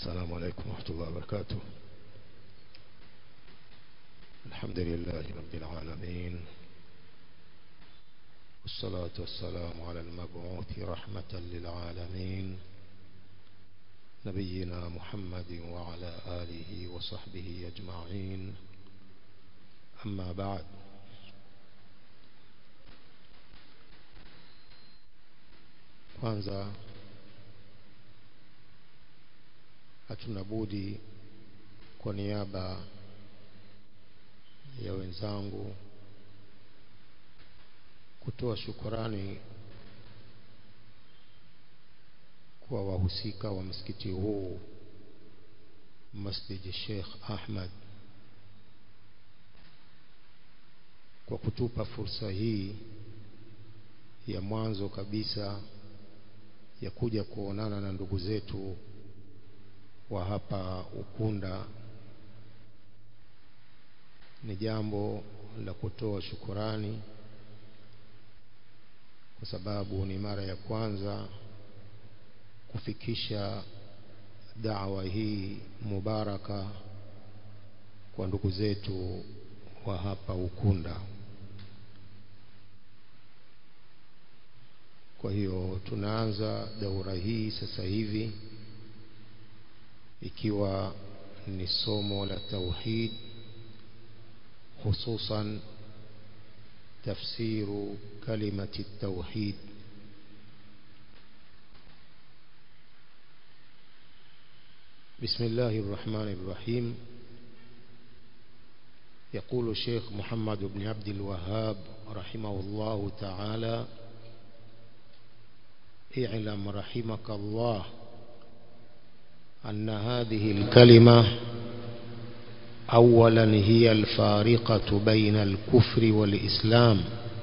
السلام عليكم ورحمة الله وبركاته الحمد لله رب العالمين والصلاة والسلام على المبعوث رحمة للعالمين نبينا محمد وعلى آله وصحبه أجمعين أما بعد kwanza hatuna budi kwa niaba ya wenzangu kutoa shukurani kwa wahusika wa msikiti huu Masjid Sheikh Ahmad kwa kutupa fursa hii ya mwanzo kabisa ya kuja kuonana na ndugu zetu wa hapa Ukunda ni jambo la kutoa shukurani kwa sababu ni mara ya kwanza kufikisha dawa hii mubaraka kwa ndugu zetu wa hapa Ukunda. Kwa hiyo tunaanza daura hii sasa hivi ikiwa ni somo la tauhid hususan tafsiru kalimati tauhid بسم الله الرحمن الرحيم يقول الشيخ محمد بن عبد الوهاب رحمه الله تعالى اعلم رحمك الله أن هذه الكلمة أولا هي الفارقة بين الكفر والإسلام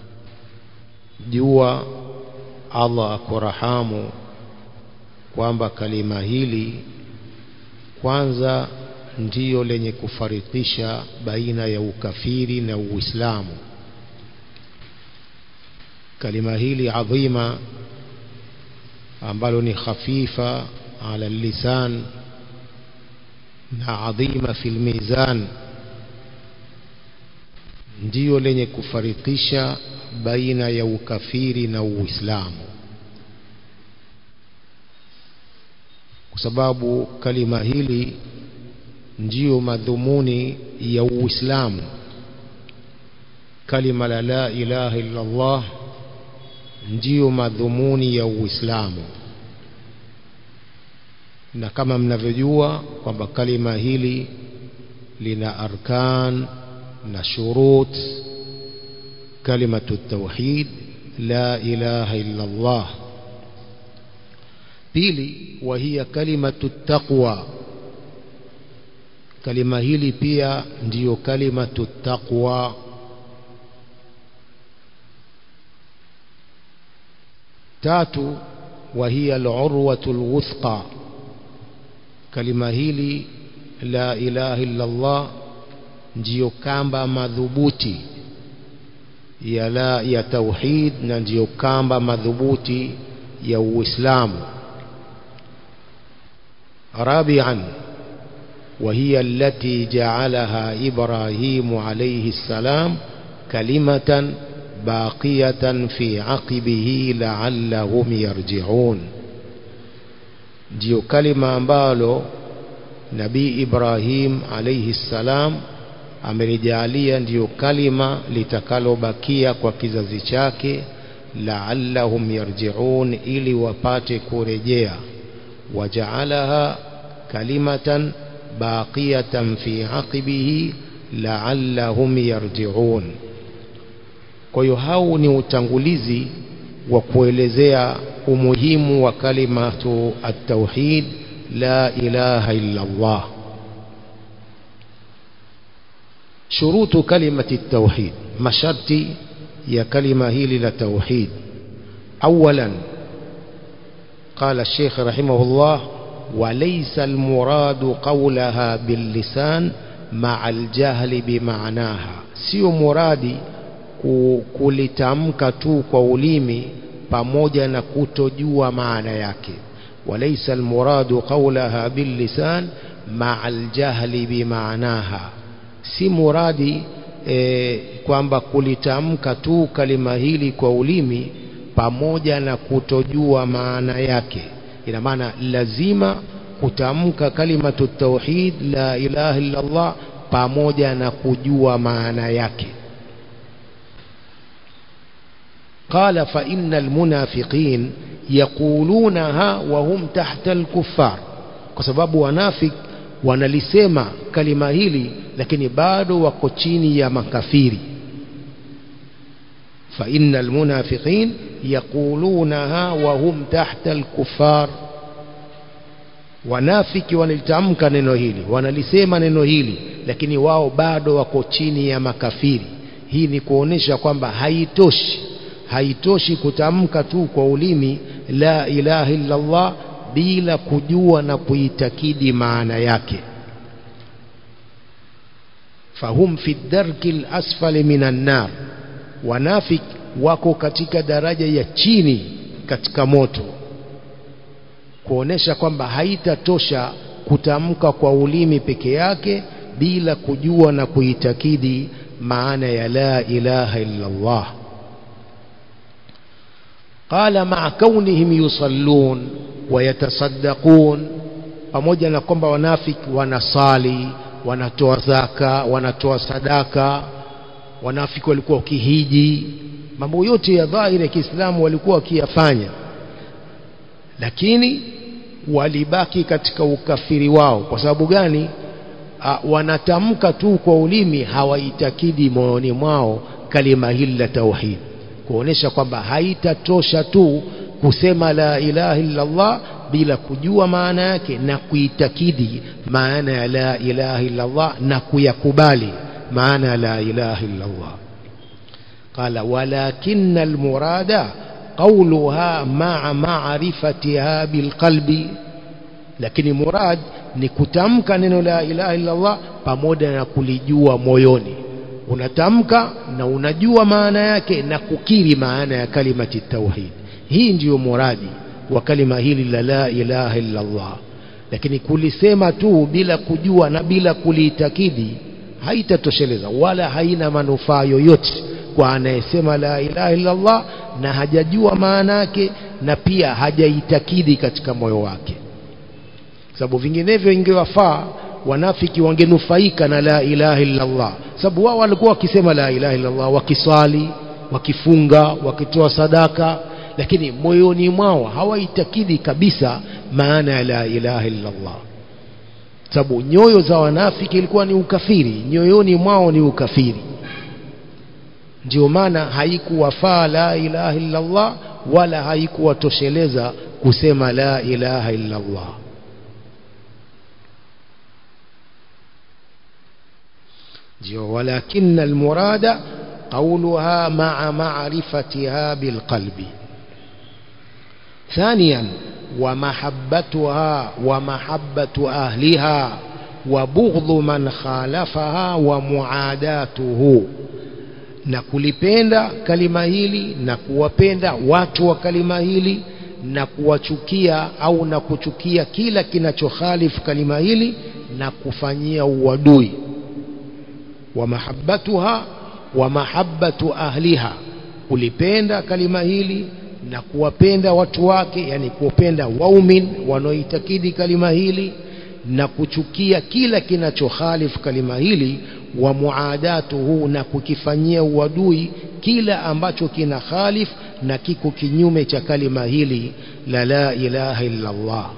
jua Allah akurahamu kwamba kalima hili kwanza ndiyo lenye kufarikisha baina ya ukafiri na uislamu kalima hili adhima ambalo ni khafifa ala lisan na adhima fil mizan ndiyo lenye kufarikisha baina ya ukafiri na uislamu kwa sababu kalima hili ndiyo madhumuni ya uislamu kalima la la ilaha illa Allah ndiyo madhumuni ya uislamu na kama mnavyojua kwamba kalima hili lina arkan na shurut kalimatu tauhid la ilaha illa Allah pili wa hiya kalimatu taqwa kalima hili pia ndiyo kalimatu taqwa tatu wa hiya al-urwatu al-wuthqa kalima hili la ilaha illa Allah ndiyo kamba madhubuti ya la ya tauhid na ndiyo kamba madhubuti ya uislamu rabi'an وهي التي جعلها إبراهيم عليه السلام كلمة باقية في عقبه لعلهم يرجعون ndio kalima ambalo nabii Ibrahim alayhi salam amelijalia ndiyo kalima litakalobakia kwa kizazi chake la'allahum yarji'un ili wapate kurejea wajaalaha kalimatan baqiyatan fi aqibihi la'allahum yarji'un kwa hiyo hau ni utangulizi wa kuelezea umuhimu wa kalimatu at-tauhid la ilaha illa Allah shurutu kalimati at-tauhid masharti ya kalima hili la tauhid awalan قال الشيخ رحمه الله وليس المراد قولها باللسان مع الجهل بمعناها sio muradi kulitamka tu kwa ulimi pamoja na kutojua maana yake وليس المراد قولها باللسان مع الجهل بمعناها si muradi e, kwamba kulitamka tu kalima hili kwa ulimi pamoja na kutojua maana yake ina maana lazima kutamka kalimatu tauhid la ilaha illa Allah pamoja na kujua maana yake قال فإن المنافقين يقولونها وهم تحت الكفار kwa sababu wanafik wanalisema kalima hili lakini bado wako chini ya makafiri فإن المنافقين يقولونها وهم تحت الكفار wanafiki wanalitamka neno hili wanalisema neno hili lakini wao bado wako chini ya makafiri hii ni kuonesha kwamba haitoshi haitoshi kutamka tu kwa ulimi la ilaha illa Allah bila kujua na kuitakidi maana yake fahum fi darki lasfali minan nar wanafik wako katika daraja ya chini katika moto kuonesha kwamba haitatosha kutamka kwa ulimi peke yake bila kujua na kuitakidi maana ya la ilaha illa Allah قال مع كونهم يصلون ويتصدقون pamoja na kwamba wanafiki wanasali wanatoa zaka wanatoa sadaka wanafiki walikuwa wakihiji mambo yote ya dhahiri ya Kiislamu walikuwa wakiyafanya lakini walibaki katika ukafiri wao kwa sababu gani A, wanatamka tu kwa ulimi hawaitakidi moyoni mwao kalima hili la tauhid kuonesha kwamba haitatosha tu kusema la ilaha illa Allah bila kujua maana yake na kuitakidi maana ya la ilaha illa Allah na kuyakubali maana ya la ilaha illa Allah qala walakin almurada qawluha ma'a ma'rifatiha bilqalbi lakini murad ni kutamka neno la ilaha illa Allah pamoja na kulijua moyoni unatamka na unajua maana yake na kukiri maana ya kalimati tauhid hii ndiyo muradi wa kalima hili la la ilaha illa Allah lakini kulisema tu bila kujua na bila kuliitakidi haitatosheleza wala haina manufaa yoyote kwa anayesema la ilaha illa Allah na hajajua maana yake na pia hajaitakidi katika moyo wake sababu vinginevyo ingewafaa wanafiki wangenufaika na la ilaha illa Allah sababu wao walikuwa wakisema la ilaha illa Allah wakisali wakifunga wakitoa sadaka lakini moyoni mwao hawaitakidi kabisa maana ya la ilaha illa Allah sababu nyoyo za wanafiki ilikuwa ni ukafiri nyoyoni mwao ni ukafiri ndio maana haikuwafaa la ilaha illa Allah wala haikuwatosheleza kusema la ilaha illa Allah ndio walakin almurada qawluha ma'a ma'rifatiha bilqalbi ثانيا ومحبتها ومحبة أهلها وبغض من خالفها ومعاداته na kulipenda kalima hili na kuwapenda watu wa kalima hili na kuwachukia au na kuchukia kila kinachokhalifu kalima hili na kufanyia uadui wa mahabbatuha wa mahabbatu ahliha kulipenda kalima hili na kuwapenda watu wake yani kuwapenda waumin wanaoitakidi kalima hili na kuchukia kila kinachokhalifu kalima hili wa muadatuhu na kukifanyia uadui kila ambacho kina khalif na kiko kinyume cha kalima hili la la ilaha illa Allah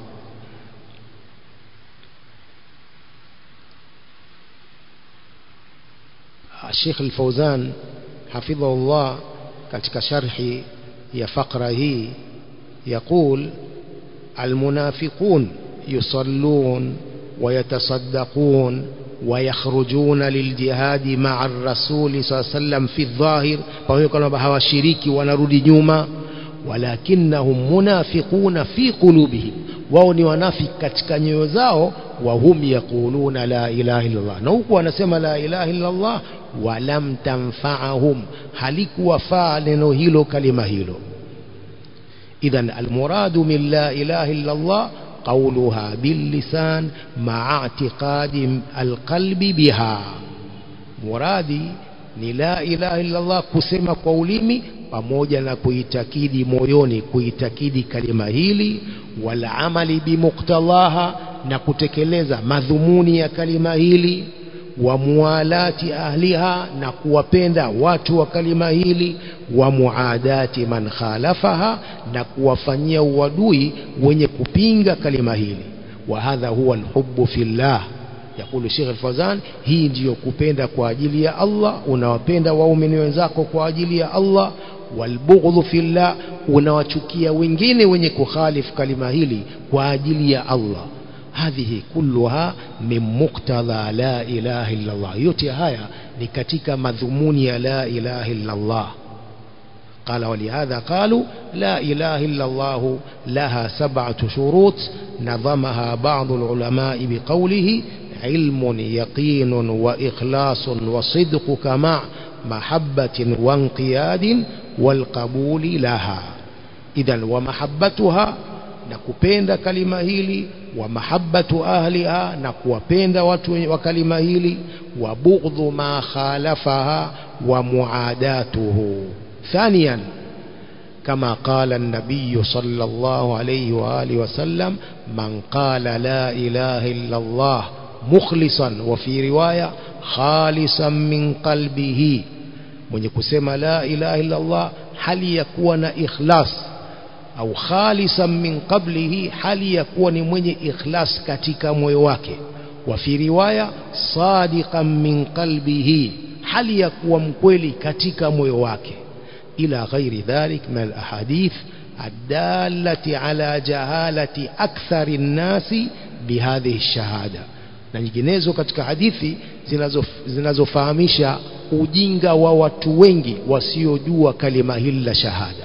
Sheikh Al-Fauzan hafidhahullah katika sharhi ya fakra hii يقول المنافقون يصلون ويتصدقون ويخرجون للجهاد مع الرسول صلى الله عليه وسلم في الظاهر pamoja kwamba hawashiriki wanarudi nyuma walakinnahum munafiquna fi qulubihim wao ni wanafiki katika nyoyo zao wa hum yaquluna la ilaha illa Allah na huku wanasema la ilaha illa Allah walam tanfa'ahum halikuwafaa neno hilo kalima hilo إذا المراد من لا إله إلا الله قولها باللسان مع اعتقاد القلب بها مرادي ni la ilaha illallah kusema kwa ulimi pamoja na kuitakidi moyoni kuitakidi kalima hili wala amali bimuktalaha na kutekeleza madhumuni ya kalima hili wa mualati ahliha na kuwapenda watu wa kalima hili wa muadati man khalafaha na kuwafanyia uadui wenye kupinga kalima hili wa hadha huwa alhubbu fillah yakulu Sheikh Al-Fawzan hii ndiyo kupenda kwa ajili ya Allah unawapenda waumini wenzako kwa ajili ya Allah walbughdhu fillah unawachukia wengine wenye kukhalifu kalima hili kwa ajili ya Allah hadhihi kulluha min muqtadha la ilaha illa Allah yote haya ni katika madhumuni ya la ilaha illa Allah قال ولهذا قالوا لا إله إلا الله لها سبعة شروط نظمها بعض العلماء بقوله علم يقين وإخلاص وصدق مع محبة وانقياد والقبول لها إذا ومحبتها nakupenda kalima hili wa mahabbatu ahliha na kuwapenda watu wa kalima hili wa bughdhu ma khalafaha wa muadatuhu ثانيا كما قال النبي صلى الله عليه وآله وسلم من قال لا إله إلا الله مخلصا وفي رواية خالصا من قلبه من يكسم لا إله إلا الله هل يكون إخلاص au khalisan min qablihi hali ya kuwa ni mwenye ikhlas katika moyo wake wa fi riwaya sadiqan min qalbihi hali ya kuwa mkweli katika moyo wake ila ghairi dhalik min alahadith الدالة على جهالة أكثر الناس بهذه الشهادة na nyinginezo katika hadithi zinazofahamisha ujinga wa watu wengi wasiojua kalima hili la shahada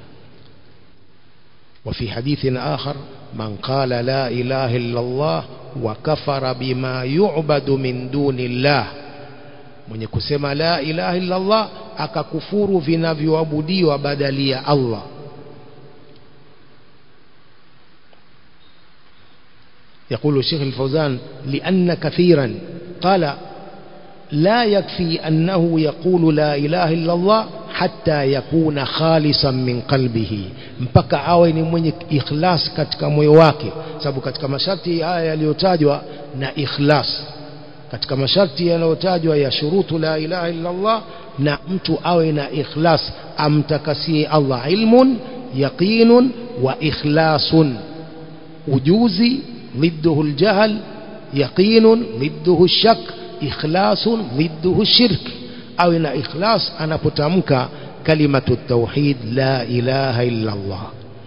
وفي حديث آخر من قال لا إله إلا الله وكفر بما يعبد من دون الله mwenye kusema la ilaha illa Allah akakufuru vinavyoabudiwa badali ya Allah يقول الشيخ الفوزان لأن كثيرا قال لا يكفي أنه يقول لا إله إلا الله حتى يكون خالصا من قلبه mpaka awe ni mwenye ikhlas katika moyo wake sababu katika masharti haya yaliyotajwa na ikhlas katika masharti yanayotajwa ya shurutu la ilaha illa Allah na mtu awe na ikhlas amtakasie Allah ilmun yaqinun wa ikhlasun ujuzi ضده الجهل يقين ضده الشك إخلاص ضده الشرك أو إن إخلاص أنا بتمك كلمة التوحيد لا إله إلا الله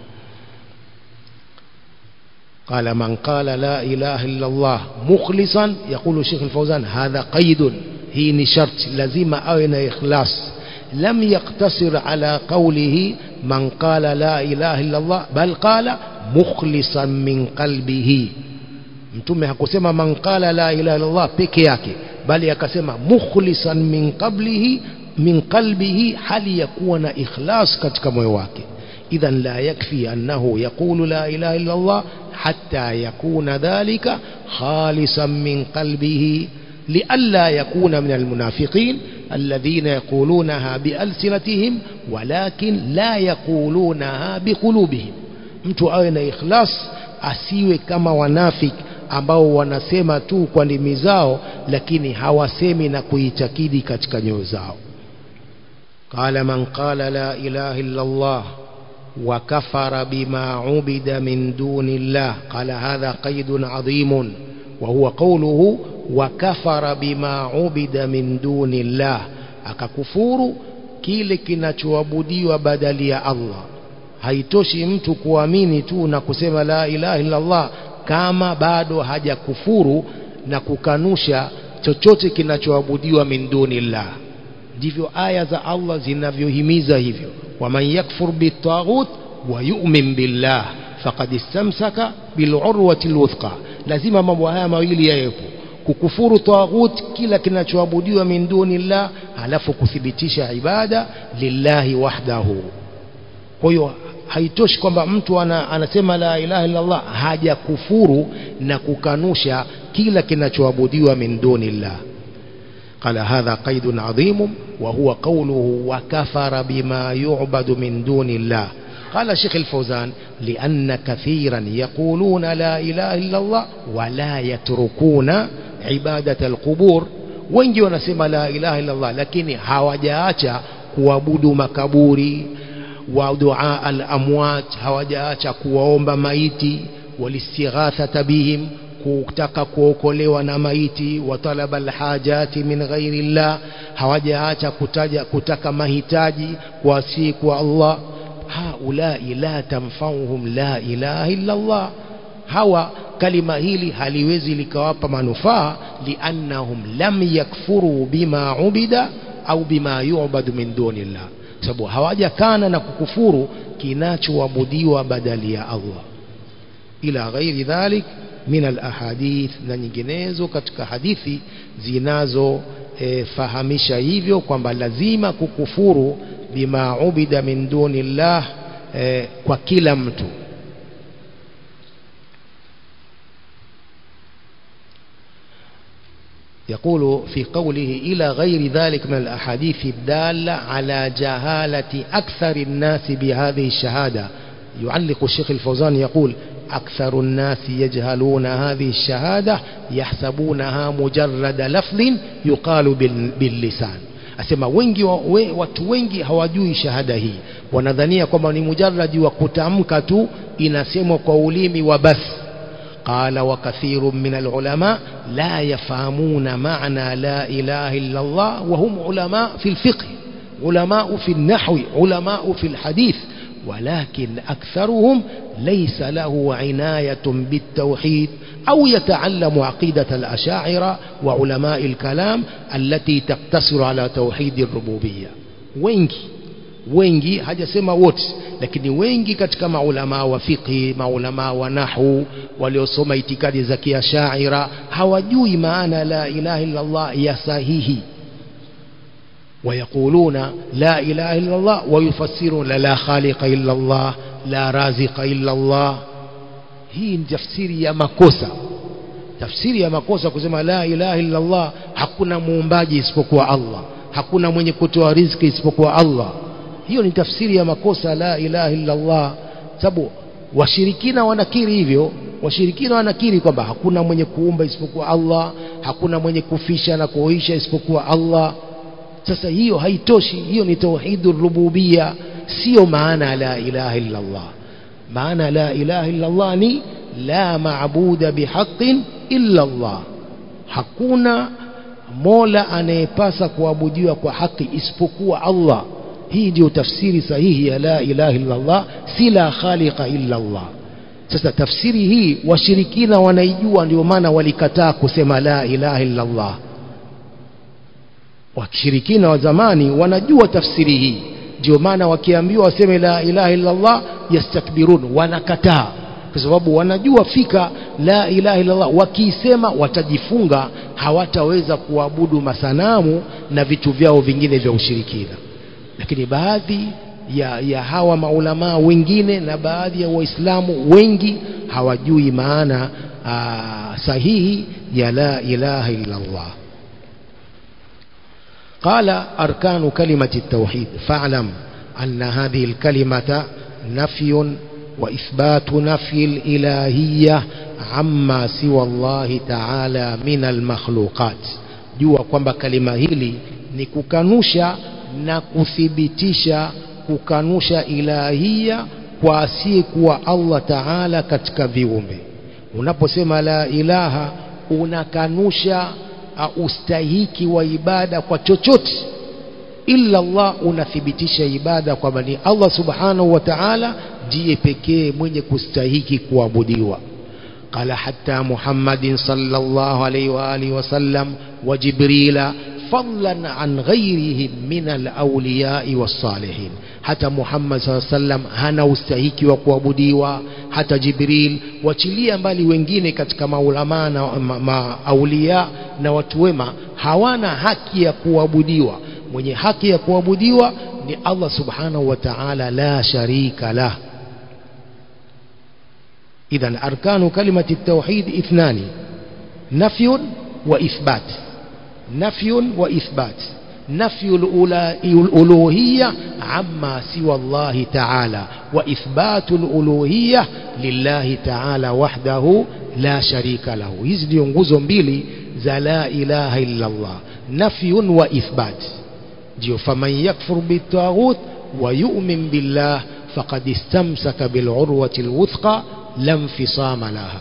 قال من قال لا إله إلا الله مخلصا يقول الشيخ الفوزان هذا قيد هي شرط لازم أو إن إخلاص لم يقتصر على قوله من قال لا إله إلا الله بل قال mukhlisan min qalbihi mtume hakusema man qala la ilaha illallah peke yake bali akasema mukhlisan min qablihi min qalbihi hali ya kuwa na ikhlas katika moyo wake idhan la yakfi annahu yaqulu la ilaha illallah hatta yakuna dhalika khalisan min qalbihi لئلا يكون من المنافقين الذين يقولونها بألسنتهم ولكن لا يقولونها بقلوبهم mtu awe na ikhlas asiwe kama wanafik ambao wanasema tu kwa ndimi zao lakini hawasemi na kuitakidi katika nyoyo zao qala man qala la ilaha illa Allah wa kafara bima ubida min duni Allah qala hadha qaidun adhimun wa huwa qawluhu wa kafara bima ubida min duni Allah akakufuru kile kinachoabudiwa badali ya Allah haitoshi mtu kuamini tu na kusema la ilaha illa Allah kama bado hajakufuru na kukanusha chochote kinachoabudiwa min dunillah ndivyo aya za Allah zinavyohimiza hivyo waman yakfur bitaghut wa yu'min billah faqad istamsaka bilurwati alwuthqa lazima mambo haya mawili yawepo kukufuru taghut kila kinachoabudiwa min dunillah halafu kuthibitisha ibada lillahi wahdahu kwa hiyo haitoshi kwamba mtu ana, anasema la ilaha illa Allah hajakufuru na kukanusha kila kinachoabudiwa min dunillah قال هذا قيد عظيم وهو قوله وكفر بما يعبد من دون الله قال شيخ الفوزان لأن كثيرا يقولون لا إله إلا الله ولا يتركون عبادة القبور wengi wanasema la ilaha illa Allah lakini hawajaacha kuabudu makaburi wa dua al-amwat hawajaacha kuwaomba maiti walistighathata bihim kutaka kuokolewa na maiti wa talaba alhajati min ghairi llah hawajaacha kutaja kutaka mahitaji kwa si kwa Allah haulai la tamfauhum la ilaha illa Allah hawa kalima hili haliwezi likawapa manufaa liannahum lam yakfuru bima ubida au bima yu'badu min dunillah sababu hawajakana na kukufuru kinachoabudiwa badali ya Allah ila ghairi dhalik min alahadith na nyinginezo katika hadithi zinazo e, fahamisha hivyo kwamba lazima kukufuru bima ubida min dunillah e, kwa kila mtu يقول في قوله إلى غير ذلك من الأحاديث الدالة على جهالة أكثر الناس بهذه الشهادة يعلق الشيخ الفوزان يقول أكثر الناس يجهلون هذه الشهادة يحسبونها مجرد لفظ يقال باللسان asema wengi we, watu wengi hawajui shahada hii wanadhania kwamba ni mujarradi wa kutamka tu inasemwa kwa ulimi wa bas قال وكثير من العلماء لا يفهمون معنى لا إله إلا الله وهم علماء في الفقه علماء في النحو علماء في الحديث ولكن أكثرهم ليس له عناية بالتوحيد أو يتعلم عقيدة الأشاعرة وعلماء الكلام التي تقتصر على توحيد الربوبية wengi wengi hajasema wote lakini wengi katika maulamaa wa fiqhi maulamaa wa nahwu waliosoma itikadi za kiashaira hawajui maana la ilaha illa Allah ya sahihi ويقولون لا إله إلا الله ويفسرون لا خالق إلا الله لا رازق إلا الله hii ni tafsiri ya makosa tafsiri ya makosa kusema la ilaha illa Allah hakuna muumbaji isipokuwa Allah hakuna mwenye kutoa riziki isipokuwa Allah hiyo ni tafsiri ya makosa la ilaha illa Allah sababu washirikina wanakiri hivyo washirikina wanakiri kwamba hakuna mwenye kuumba isipokuwa Allah hakuna mwenye kufisha na kuoisha isipokuwa Allah sasa hiyo haitoshi hiyo ni tauhidur rububia sio maana la ilaha illa Allah maana la ilaha illa Allah ni la maabuda bihaqqin illa Allah hakuna mola anayepasa kuabudiwa kwa haki isipokuwa Allah hii ndio tafsiri sahihi ya la ilaha illa Allah si la khaliqa illa Allah sasa tafsiri hii washirikina wanaijua ndio maana walikataa kusema la ilaha illa Allah washirikina wa zamani wanajua tafsiri hii ndio maana wakiambiwa waseme la ilaha illa Allah yastakbirun wanakataa kwa sababu wanajua fika la ilaha illa Allah wakiisema watajifunga hawataweza kuabudu masanamu na vitu vyao vingine vya ushirikina lakini baadhi ya, ya hawa maulamaa wengine na baadhi ya waislamu wengi hawajui maana aa, sahihi ya la ilaha illa Allah قال أركان كلمة التوحيد فاعلم أن هذه الكلمة نفي وإثبات نفي الإلهية عما سوى الله تعالى من المخلوقات jua kwamba kalima hili ni kukanusha na kuthibitisha kukanusha ilahia kwa asiyekuwa Allah Taala katika viumbe unaposema la ilaha unakanusha uh, ustahiki wa ibada kwa chochote illa Allah unathibitisha ibada kwamba ni Allah subhanahu wa ta'ala ndiye pekee mwenye kustahiki kuabudiwa قال حتى محمد صلى الله عليه وآله وسلم وجبريل فضلا عن غيرهم من الأولياء والصالحين حتى محمد صلى الله عليه وسلم hana ustahiki wa kuabudiwa hata Jibril wachilia mbali wengine katika maulama na ma, ma, aulia na watu wema hawana haki ya kuabudiwa mwenye haki ya kuabudiwa ni Allah subhanahu wa ta'ala la sharika lah إذا أركان كلمة التوحيد اثنان نفي وإثبات نفي وإثبات نفي الألوهية عما سوى الله تعالى وإثبات الألوهية لله تعالى وحده لا شريك له hizi ndio nguzo mbili za la ilaha illa Allah nafyun wa ithbat ndio faman yakfur bitaghut wa yu'min billah faqad istamsaka bil urwati al wuthqa lam fisama laha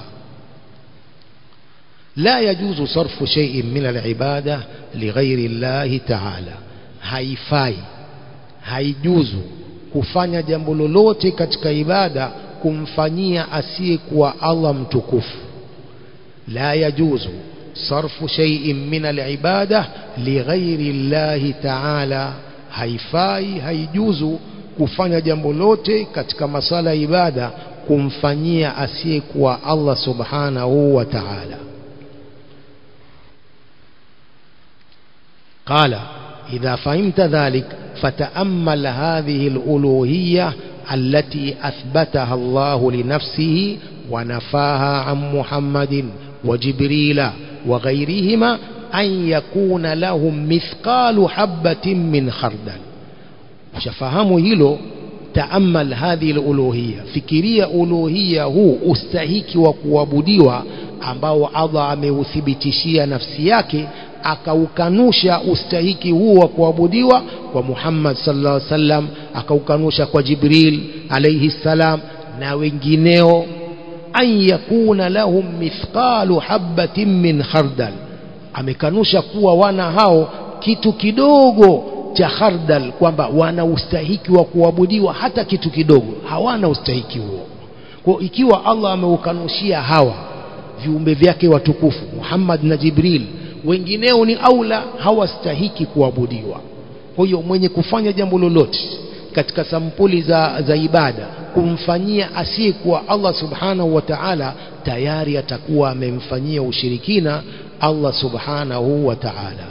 لا يجوز صرف شيء من العبادة لغير الله تعالى haifai haijuzu kufanya jambo lolote katika ibada kumfanyia asiyekuwa Allah mtukufu la yajuzu sarfu shay'in min al-ibada lighairi Allah ta'ala haifai haijuzu kufanya jambo lote katika masala ya ibada kumfanyia asiyekuwa Allah subhanahu wa ta'ala قال إذا فهمت ذلك فتأمل هذه الألوهية التي أثبتها الله لنفسه ونفاها عن محمد وجبريل وغيرهما أن يكون لهم مثقال حبة من خردل وشفهموا هيلو تأمل هذه الألوهية فكرية ألوهية هو استهيك وكوابديوا ambao Allah ameuthibitishia nafsi yake akaukanusha ustahiki huo wa kuabudiwa kwa Muhammad sallallahu alaihi wasallam akaukanusha kwa Jibril alayhi salam na wengineo an yakuna lahum mithqalu habatin min khardal amekanusha kuwa wana hao kitu kidogo cha khardal kwamba wana ustahiki wa kuabudiwa hata kitu kidogo hawana ustahiki huo kwa ikiwa Allah ameukanushia hawa viumbe vyake watukufu Muhammad na Jibril wengineo ni aula hawastahiki kuabudiwa kwa hiyo mwenye kufanya jambo lolote katika sampuli za, za ibada kumfanyia asiyekuwa Allah subhanahu wa ta'ala tayari atakuwa amemfanyia ushirikina Allah subhanahu wa ta'ala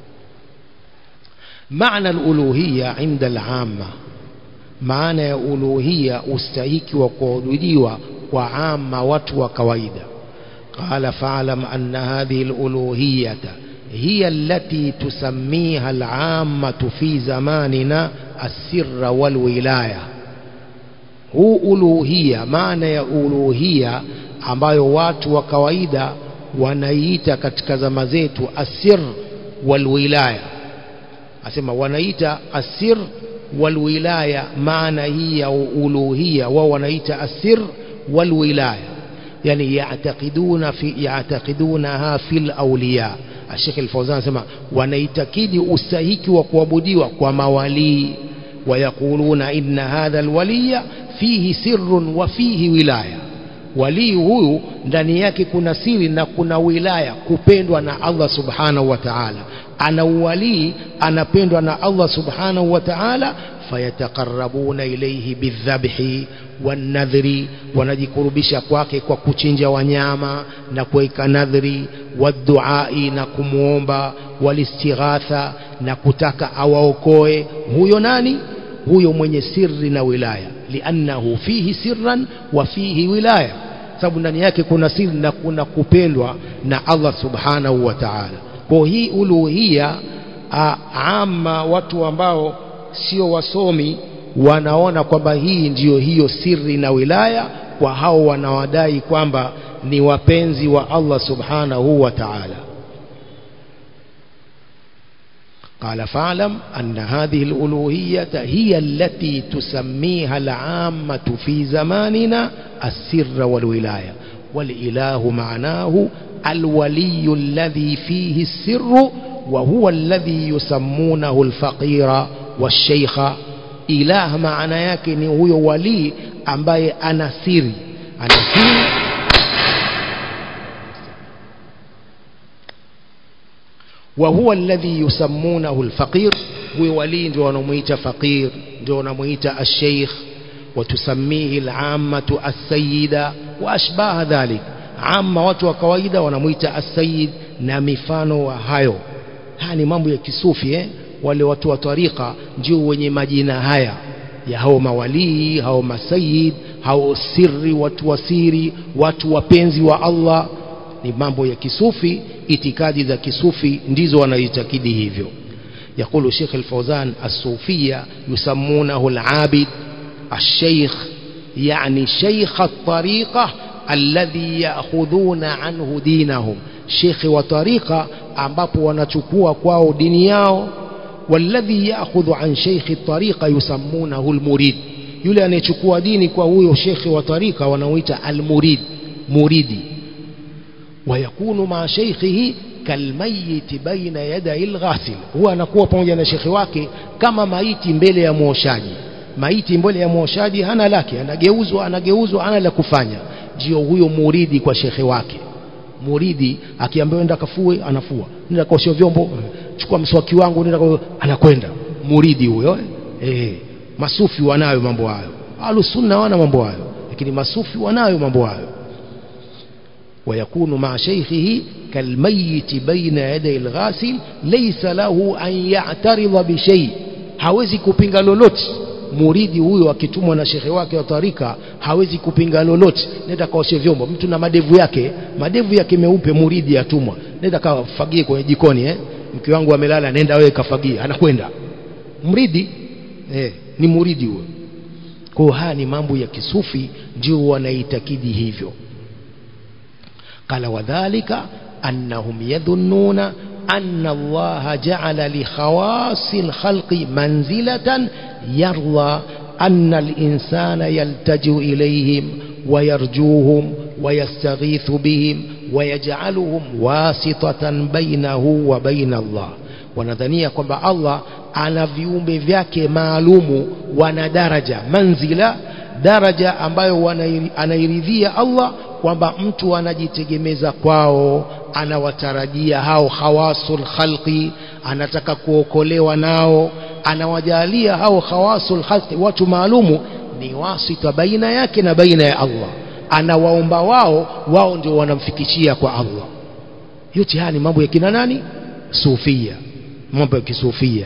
maana al-uluhiyya inda al-amma maana ya uluhiyya ustahiki wa kuabudiwa kwa amma watu wa kawaida قال فاعلم أن هذه الألوهية هي التي تسميها العامة في زماننا السر والولاية هو ألوهية معنى ya ألوهية ambayo watu wa kawaida wanaiita katika zama zetu asir walwilaya asema wanaita asir walwilaya maana hii ya uluhia wao wanaita asir walwilaya يعني يعتقدون في يعتقدونها في الأولياء الشيخ الفوزان سمع ونيتكيد أستهيك وكوابديوا وموالي ويقولون إن هذا الولي فيه سر وفيه ولاية walii huyu ndani yake kuna siri na kuna wilaya kupendwa na Allah subhanahu wa ta'ala ana uwalii anapendwa na Allah subhanahu wa ta'ala fayataqarrabuna ilayhi bidhabhi wanadhri wanajikurubisha kwake kwa kuchinja wanyama na kuweka nadhri waduai na kumwomba walistighatha na kutaka awaokoe huyo nani huyo mwenye sirri na wilaya liannahu fihi sirran wa fihi wilaya sababu ndani yake kuna siri na kuna kupendwa na Allah subhanahu wa ta'ala kwa hii uluhia ama watu ambao sio wasomi wanaona kwamba hii ndiyo hiyo siri na wilaya kwa hao wanawadai kwamba ni wapenzi wa Allah subhanahu wa ta'ala قال فاعلم أن هذه الألوهية هي التي تسميها العامة في زماننا السر والولاية والإله معناه الولي الذي فيه السر وهو الذي يسمونه الفقير والشيخ إله معنى yake ni huyo wali ambaye ana siri ana siri وهو الذي يسمونه الفقير huyo wali ndio wanamuita faqir ndio wanamuita الشيخ وتسميه العامة السيدة وأشباه ذلك عامة watu wa kawaida wanamuita السيد na mifano wa hayo haya ni mambo ya kisufi eh wale watu wa tarika ndio wenye majina haya ya hao mawalii hao masayid hao siri watu wasiri watu wapenzi wa Allah ni mambo ya kisufi itikadi za kisufi ndizo wanaitakidi hivyo يقول شيخ الفوزان الصوفية يسمونه العابد الشيخ يعني شيخ الطريقة الذي يأخذون عنه دينهم شيخ وطريقة ambapo wanachukua kwao dini yao والذي يأخذ عن شيخ الطريقة يسمونه المريد yule anayechukua dini kwa huyo shekhi wa tarika wanaoita almurid muridi wayakunu maa sheikhihi kalmayiti baina yadai lghasil huwa anakuwa pamoja na shekhi wake kama maiti mbele ya mwoshaji maiti mbele ya mwoshaji hana lake anageuzwa anageuzwa hana la kufanya ndio huyo muridi kwa shekhe wake muridi akiambiwa nenda kafue anafua nenda kaosha vyombo chukua mswaki wangu nenda anakwenda muridi huyo eh masufi wanayo mambo hayo alusunna wana mambo hayo lakini masufi wanayo mambo hayo ويكون مع شيخه كالميت بين يدي الغاسل ليس له أن يعترض بشيء hawezi kupinga lolote muridi huyo akitumwa na shekhe wake wa tarika hawezi kupinga lolote nenda kaoshe vyombo mtu na madevu yake madevu yake meupe muridi atumwa nenda kafagie kwenye jikoni eh? mke wangu amelala nenda wewe kafagie anakwenda mridi eh, ni muridi huyo kwa haya ni mambo ya kisufi ndio wanaitakidi hivyo قال وذلك أنهم يظنون أن الله جعل لخواص الخلق منزلة يرضى أن الإنسان يلتجئ إليهم ويرجوهم ويستغيث بهم ويجعلهم واسطة بينه وبين الله wanadhania kwamba allah ana viumbe vyake maalumu wana daraja manzila daraja ambayo anairidhia allah kwamba mtu anajitegemeza kwao anawatarajia hao khawasul khalqi anataka kuokolewa nao anawajalia hao khawasul khalqi watu maalumu ni wasita baina yake na baina ya Allah anawaomba wao wao ndio wanamfikishia kwa Allah yote haya ni mambo ya kina nani sufia mambo ya kisufia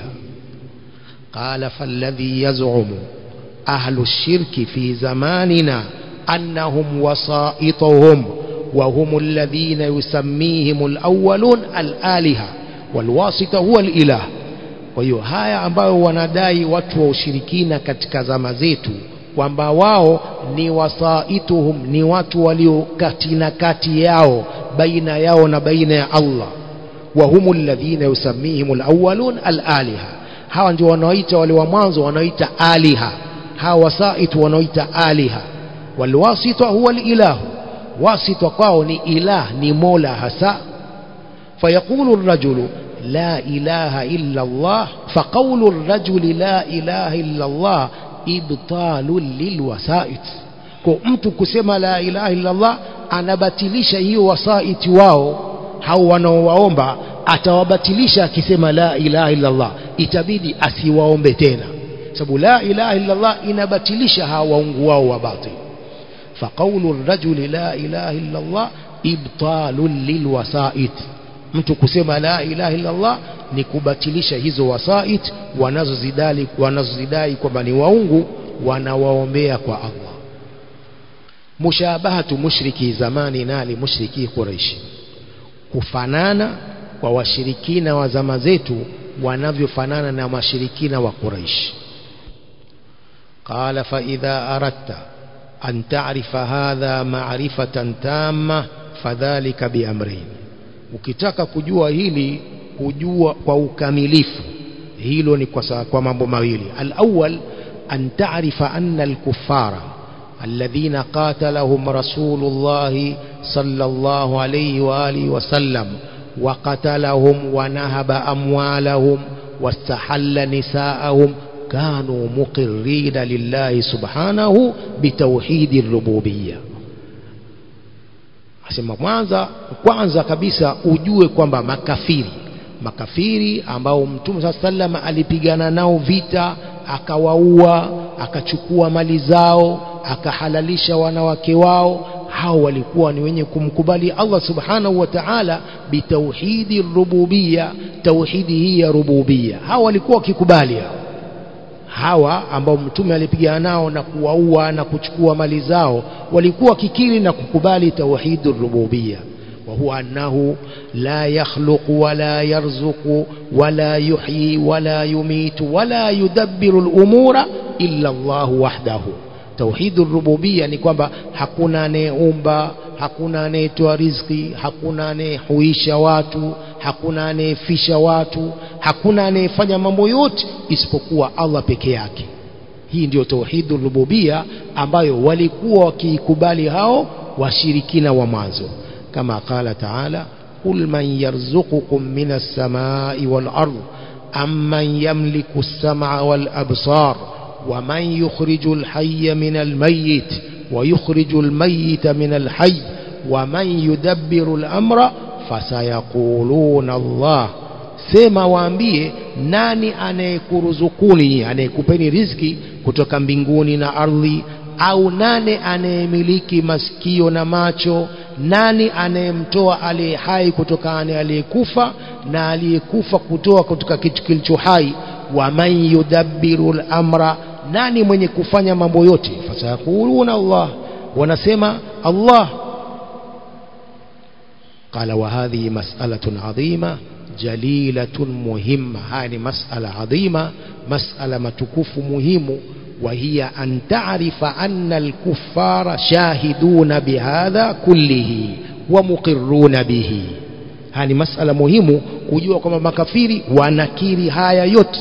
qala falladhi yaz'umu ahlu shirki fi zamanina أنهم وسائطهم وهم الذين يسميهم الأولون الآلهة والواسطة هو الإله kwa hiyo haya ambayo wanadai watu wa ushirikina katika zama zetu kwamba wao ni wasaituhum ni watu walio kati na kati yao baina yao na baina ya Allah wa humu alladhina yusammihim alawwalun alaliha hawa ndio wanaoita wale wa mwanzo wanaoita aliha hawa wasaitu wanaoita aliha والواسطة هو الإله واسطة قاوني إله نمولا هسا فيقول الرجل لا إله إلا الله فقول الرجل لا إله إلا الله إبطال للوسائط kwa mtu kusema la ilaha illallah anabatilisha hiyo wasaiti wao hao wanaowaomba atawabatilisha akisema la ilaha illallah itabidi asiwaombe tena sababu la ilaha illallah inabatilisha hawa waungu wao wa batili فقول الرجل لا إله إلا الله إبطال للوسائط mtu kusema la ilaha illa Allah ni kubatilisha hizo wasait wanazozidai wanazozidai kwamba ni waungu wanawaombea kwa Allah mushabahatu mushriki zamani nali mushriki quraish kufanana kwa washirikina wa zama zetu wanavyofanana na washirikina wa quraish qala fa idha aradta أن تعرف هذا معرفة تامة فذلك بأمرين ukitaka kujua hili kujua kwa ukamilifu hilo ni kwa, kwa mambo mawili alawal an taarifa anna alkuffara alladhina qatalahum rasulullahi sallallahu alayhi wa alihi wasallam وقتلهم ونهب أموالهم واستحل نساءهم كانوا مقرين لله سبحانه بتوحيد الربوبية asema kwanza kwanza kabisa ujue kwamba makafiri makafiri ambao mtume saa sallam alipigana nao vita akawaua akachukua mali zao akahalalisha wanawake wao hao walikuwa ni wenye kumkubali Allah subhanahu wa ta'ala bitauhidi rububia tauhidi hii ya rububia hao walikuwa wakikubali hao hawa ambao mtume alipigana nao na kuwaua na kuchukua mali zao walikuwa wakikiri na kukubali tauhidur rububiyya وهو أنه لا يخلق ولا يرزق ولا يحيي ولا يميت ولا يدبر الأمور إلا الله وحده توحيد الربوبية ni kwamba hakuna anayeumba hakuna anayetoa riziki hakuna anayehuisha watu hakuna anayefisha watu hakuna anayefanya mambo yote isipokuwa Allah peke yake hii ndio tauhidur rububia ambayo walikuwa wakiikubali hao washirikina wa mwanzo كما قال تعالى قل من يرزقكم من السماء والأرض أم من يملك السمع والأبصار ومن يخرج الحي من الميت ويخرج الميت من الحي ومن يدبر الأمر فسيقولون الله sema waambie nani anayekuruzukuni anayekupeni riziki kutoka mbinguni na ardhi au nane anayemiliki masikio na macho nani anayemtoa aliye hai kutokana aliyekufa na aliyekufa kutoa kutoka kitu kilicho hai wa man yudabbiru al-amra nani mwenye kufanya mambo yote fasayakuluna Allah wanasema Allah قال وهذه مسألة عظيمة جليلة مهمة هذه مسألة عظيمة مسألة متكوف مهم وهي أن تعرف أن الكفار شاهدون بهذا كله ومقرون به هذه مسألة مهمة kujua kwamba makafiri wanakiri haya yote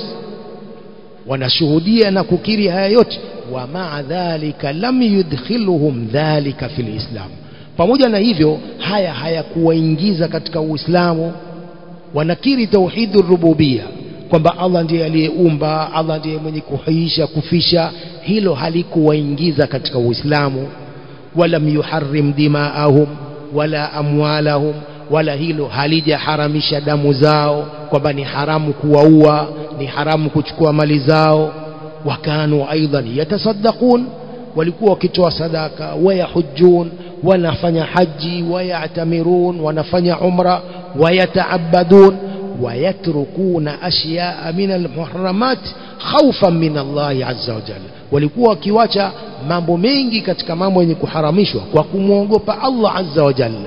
wanashuhudia na kukiri haya yote wa maa dhalika lam yudkhiluhum dhalika fil islam pamoja na hivyo haya hayakuwaingiza katika uislamu wanakiri tauhidur rububia kwamba Allah ndiye aliyeumba Allah ndiye mwenye kuhuisha kufisha hilo halikuwaingiza katika uislamu walam yuharrim dimaahum wala amwalahum wala hilo halijaharamisha damu zao kwamba ni haramu kuwaua ni haramu kuchukua mali zao wakanu aidan yatasaddaqun walikuwa wakitoa sadaka wayahujjun wanafanya haji wayatamirun wanafanya umra wayataabadun ويتركون أشياء من المحرمات خوفا من الله عز وجل walikuwa wakiwacha mambo mengi katika mambo yenye kuharamishwa kwa kumwogopa Allah azza wa jalla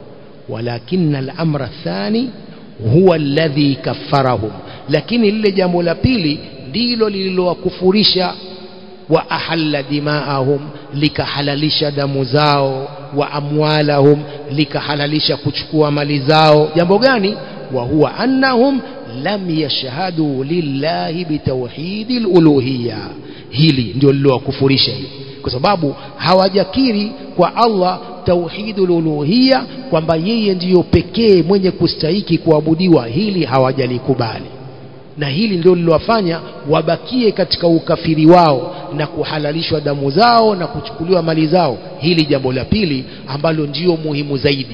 walakin al-amra thani huwa alladhi kaffarahum lakini lile jambo la pili ndilo lililowakufurisha wa ahalla dimaahum likahalalisha damu zao wa amwalahum likahalalisha kuchukua mali zao jambo gani وهو أنهم لم يشهدوا لله بتوحيد الألوهية hili ndio lilowakufurisha hili kwa sababu hawajakiri kwa Allah tauhidul uluhiyya kwamba yeye ndiyo pekee mwenye kustahiki kuabudiwa hili hawajalikubali na hili ndio lilowafanya wabakie katika ukafiri wao na kuhalalishwa damu zao na kuchukuliwa mali zao hili jambo la pili ambalo ndio muhimu zaidi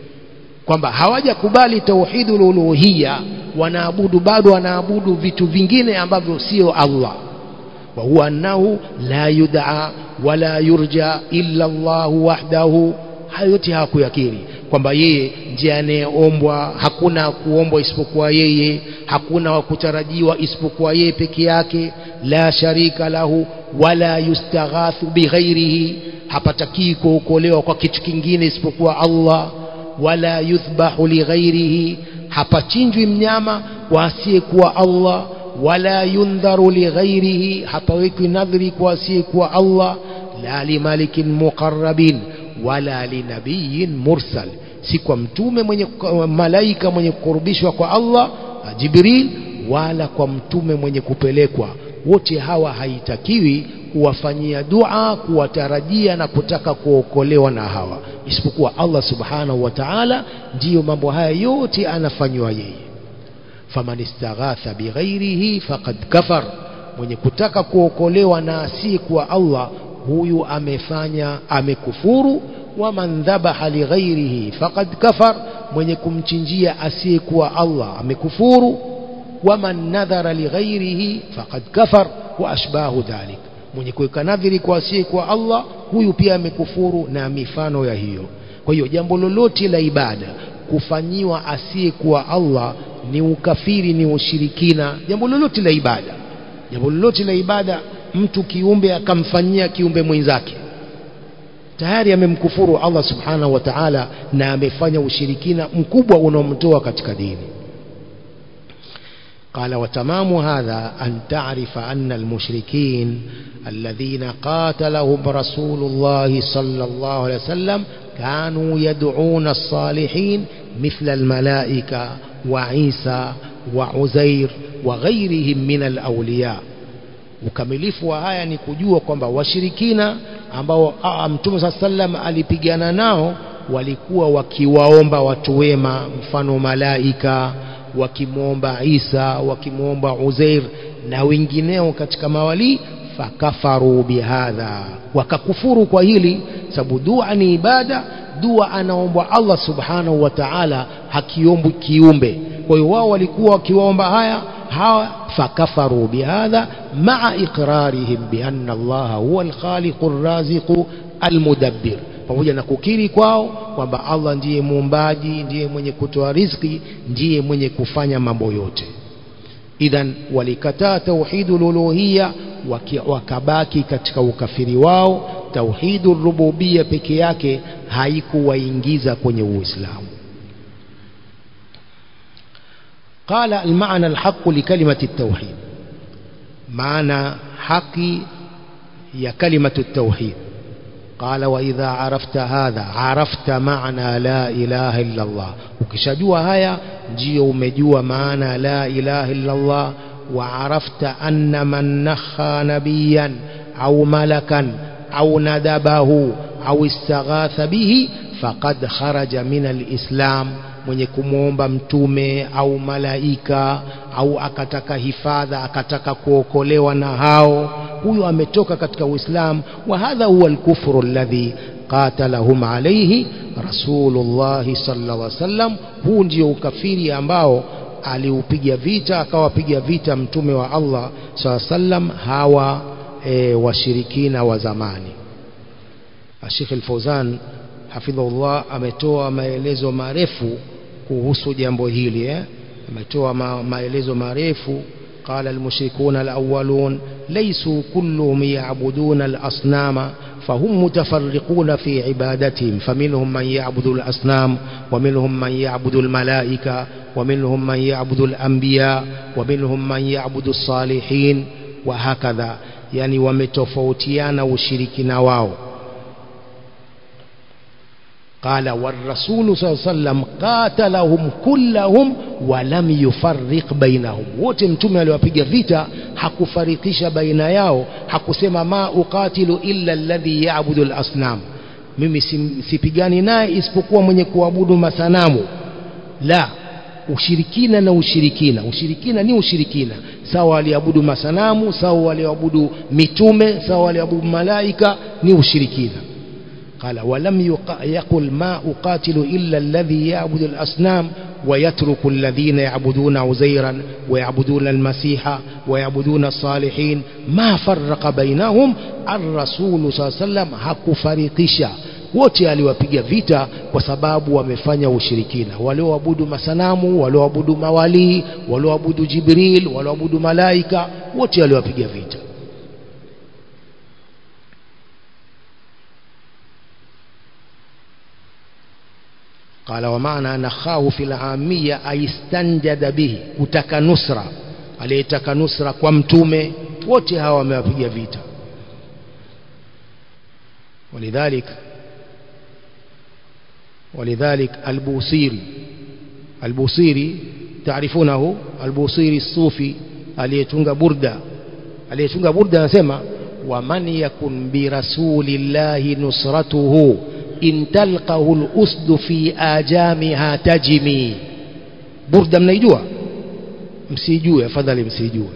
kwamba hawajakubali tauhidul uluhiyya wanaabudu bado wanaabudu vitu vingine ambavyo sio Allah wa huwa annahu la yud'a wala yurja illa Allah wahdahu hayo yote hawakuyakiri kwamba yeye ndiye anayeombwa hakuna kuombwa isipokuwa yeye hakuna wa kutarajiwa isipokuwa yeye peke yake la sharika lahu wala yustaghathu bighairihi hapatakii kuokolewa kwa kitu kingine isipokuwa Allah wala yuthbahu lighairihi hapachinjwi mnyama kwa asiyekuwa Allah wala yundharu lighairihi hapawekwi nadhri kwa asiyekuwa Allah la limalikin muqarrabin wala linabiyin mursal si kwa mtume mwenye malaika mwenye kukurubishwa kwa Allah Jibril wala kwa mtume mwenye kupelekwa wote hawa haitakiwi kuwafanyia dua kuwatarajia na kutaka kuokolewa na hawa isipokuwa Allah subhanahu wa ta'ala ndiyo mambo haya yote anafanywa yeye faman istaghatha bighairihi faqad kafar mwenye kutaka kuokolewa na asiyekuwa Allah huyu amefanya amekufuru waman dhabaha lighairihi faqad kafar mwenye kumchinjia asiyekuwa Allah amekufuru waman nadhara lighairihi faqad kafar wa ashbahu dhalik mwenye kuweka nadhiri kwa asiyekuwa Allah huyu pia amekufuru na mifano ya hiyo kwa hiyo jambo lolote la ibada kufanyiwa asiyekuwa Allah ni ukafiri ni ushirikina jambo lolote la ibada jambo lolote la ibada mtu kiumbe akamfanyia kiumbe mwenzake tayari amemkufuru Allah subhanahu wa ta'ala na amefanya ushirikina mkubwa unaomtoa katika dini قال وتمام هذا أن تعرف أن المشركين الذين قاتلهم رسول الله صلى الله عليه وسلم كانوا يدعون الصالحين مثل الملائكة وعيسى وعزير وغيرهم من الأولياء ukamilifu wa haya ni kujua kwamba washirikina ambao mtume saa sallam alipigana nao walikuwa wakiwaomba watu wema mfano malaika wakimwomba Isa wakimwomba Uzair na wengineo katika mawali fakafaru bihadha wakakufuru kwa hili sababu dua ni ibada dua anaombwa Allah subhanahu wa ta'ala hakiombwi kiumbe kwa hiyo wao walikuwa wakiwaomba haya hawa fakafaru bihadha maa iqrarihim bianna Allah huwa alkhaliqu arraziqu almudabbir pamoja na kukiri kwao kwamba Allah ndiye muumbaji ndiye mwenye kutoa riziki ndiye mwenye kufanya mambo yote idhan walikataa tauhidul uluhiyya wakabaki katika ukafiri wao tauhidul rububiyya peke yake haikuwaingiza kwenye uislamu قال المعنى الحق لكلمة التوحيد معنى حقي يا كلمة التوحيد قال وإذا عرفت هذا عرفت معنى لا إله إلا الله ukishajua haya ndio umejua maana la ilaha illa Allah وعرفت أن من نخى نبيا أو ملكا أو ندبه أو استغاث به فقد خرج من الإسلام mwenye kumwomba mtume au malaika au akataka hifadha akataka kuokolewa na hao huyo ametoka katika uislamu wa hadha huwa alkufru alladhi qatalahum alayhi rasulullah sallallahu alaihi wasallam huu ndio ukafiri ambao aliupiga vita akawapiga vita mtume wa Allah sallallahu sallam hawa e, washirikina wa zamani Sheikh Al-Fauzan hafidhullah ametoa maelezo marefu kuhusu jambo hili eh ametoa ma, maelezo marefu قال المشركون الأولون ليسوا كلهم يعبدون الأصنام فهم متفرقون في عبادتهم فمنهم من يعبد الأصنام ومنهم من يعبد الملائكة ومنهم من يعبد الأنبياء ومنهم من يعبد الصالحين وهكذا يعني ومتفوتيان وشركنا واو قال والرسول صلى الله عليه وسلم قاتلهم كلهم ولم يفرق بينهم wote mtume aliwapiga vita hakufarikisha baina yao hakusema ma uqatilu illa alladhi ya'budu al-asnam mimi sipigani naye isipokuwa mwenye kuabudu masanamu la ushirikina na ushirikina ushirikina ni ushirikina sawa waliabudu masanamu sawa waliabudu mitume sawa waliabudu malaika ni ushirikina قال ولم يقل ما أقاتل إلا الذي يعبد الأصنام ويترك الذين يعبدون عزيرا ويعبدون المسيح ويعبدون الصالحين ما فرق بينهم الرسول صلى الله عليه وسلم hakufarikisha wote aliwapiga vita kwa sababu wamefanya ushirikina walioabudu masanamu walioabudu mawalii walioabudu jibril walioabudu malaika wote aliwapiga vita قال ومعنى نخاه في العامية أي استنجد به kutaka nusra aliyetaka nusra kwa mtume wote hawa wamewapiga vita ولذلك ولذلك البوصيري البوصيري تعرفونه البوصيري الصوفي aliyetunga burda aliyetunga burda anasema waman yakun birasulillahi nusratuhu in talqahu al-usd fi ajamiha tajmi burda mnaijua msijue afadhali msijue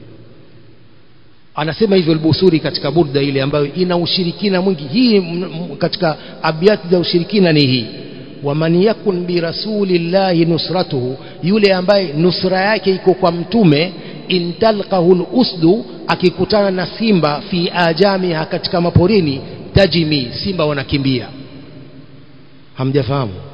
anasema hivyo al-busuri katika burda ile ambayo ina ushirikina mwingi hii katika abyati za ushirikina ni hii waman yakun birasulillahi nusratuhu yule ambaye nusra yake iko kwa mtume in talqahu al-usdu akikutana na simba fi ajamiha katika maporini tajimi simba wanakimbia hamjafahamu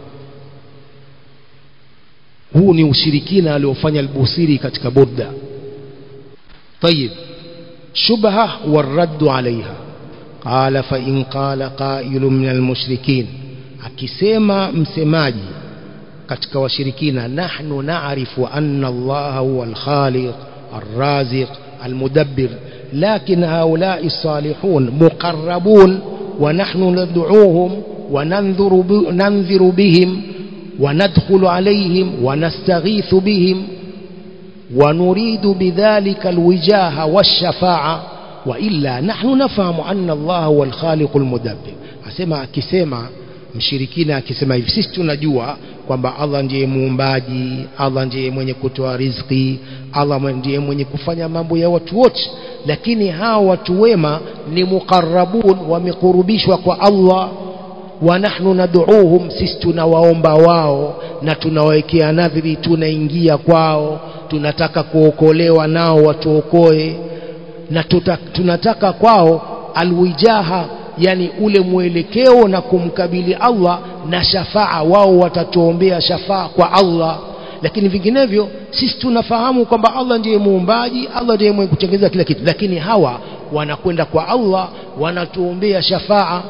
huu ni ushirikina aliofanya albusiri katika burda tayib شبهة والرد عليها قال فإن قال قائل من المشركين akisema msemaji katika washirikina nahnu na'rifu anna Allah huwa al-khaliq ar-raziq al-mudabbir lakin haula'i as-salihun muqarrabun wa nahnu nad'uuhum wa nanzuru nanziru bihim wa nadkhulu alayhim wa nastaghithu bihim wa nuridu bidhalika al-wijaha wash-shafa'a wa illa nahnu nafahamu anna Allah huwa al-khaliq al-mudabbir asema akisema mshirikina akisema hivi sisi tunajua kwamba Allah ndiye muumbaji Allah ndiye mwenye kutoa riziki Allah ndiye mwenye kufanya mambo ya watu wote lakini hawa watu wema ni muqarrabun wamekurubishwa kwa Allah wa nahnu nad'uuhum sisi tunawaomba wao na tunawawekea nadhiri tunaingia kwao tunataka kuokolewa nao watuokoe na tuta, tunataka kwao alwijaha yani ule mwelekeo na kumkabili Allah na shafaa wao watatuombea shafaa kwa Allah lakini vinginevyo sisi tunafahamu kwamba Allah ndiye muumbaji Allah ndiye mwenye kutengeneza kila kitu lakini hawa wanakwenda kwa Allah wanatuombea shafaa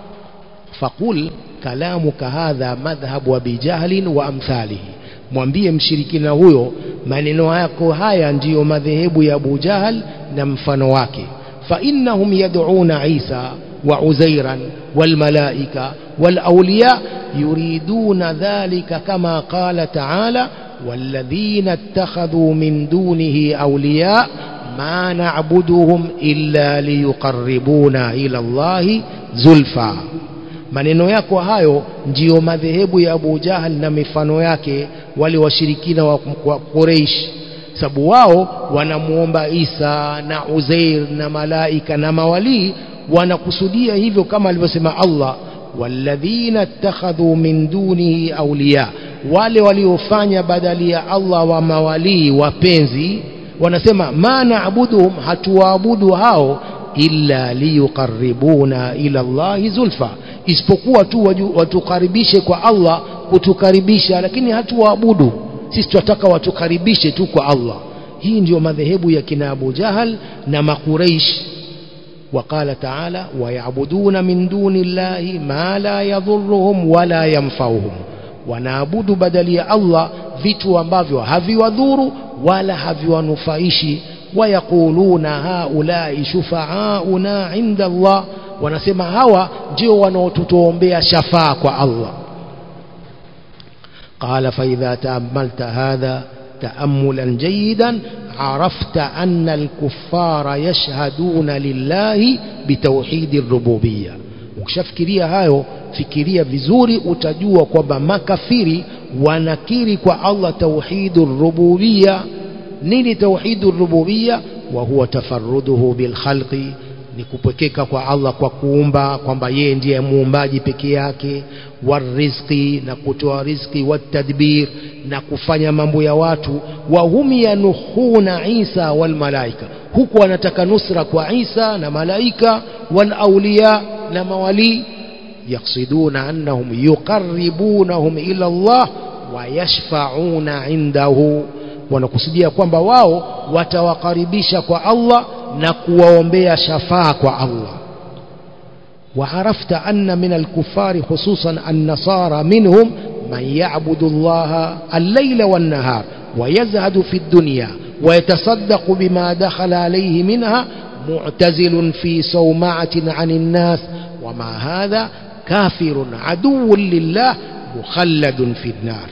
faqul kalamuka hadha madhhabu abi jahlin wa amthalihi mwambie mshirikina huyo maneno yako haya ndiyo madhehebu ya Abu Jahal na mfano wake fa innahum yad'una Isa وعزيرا والملائكة والأولياء يريدون ذلك كما قال تعالى والذين اتخذوا من دونه أولياء ما نعبدهم إلا ليقربونا إلى الله زلفى maneno yako hayo ndiyo madhehebu ya Abu Jahal na mifano yake wale washirikina wa Quraysh sababu wao wanamuomba Isa na Uzair na malaika na mawalii wanakusudia hivyo kama alivyosema Allah walladhina ittakhadhu min dunihi awliya wale waliofanya badali ya Allah wa mawalii wapenzi wanasema ma naabuduhum hatuwaabudu hao illa liyuqarribuna ila Allahi zulfa isipokuwa tu watukaribishe kwa Allah kutukaribisha lakini hatuwaabudu sisi tunataka watukaribishe tu kwa Allah hii ndiyo madhehebu ya kina Abu Jahal na Makuraish وقال تعالى ويعبدون من دون الله ما لا يضرهم ولا ينفعهم wanaabudu badali ya Allah vitu ambavyo haviwadhuru wala haviwanufaishi wayaquluna haulai shufaauna inda Allah wanasema hawa ndio wanaotutuombea shafaa kwa Allah قال فإذا تأملت هذا تأملا جيدا عرفت أن الكفار يشهدون لله بتوحيد الربوبية ukishafikiria hayo fikiria vizuri utajua kwamba makafiri wanakiri kwa Allah tauhidur rububiyya nini tauhidur rububiyya wa huwa tafarruduhu bil khalqi ni kupwekeka kwa Allah kwa kuumba kwamba yeye ndiye muumbaji peke yake warizqi na kutoa riziki watadbir na kufanya mambo ya watu wa hum yanuhuna Isa wal malaika huku wanataka nusra kwa Isa na malaika wal awliya na mawali yaksiduna annahum yuqarribunahum ila Allah wa yashfa'una indahu wanakusudia kwamba wao watawakaribisha kwa Allah na kuwaombea shafaa kwa Allah وعرفت أن من الكفار خصوصا النصارى منهم من يعبد الله الليل والنهار ويزهد في الدنيا ويتصدق بما دخل عليه منها معتزل في صومعة عن الناس وما هذا كافر عدو لله مخلد في النار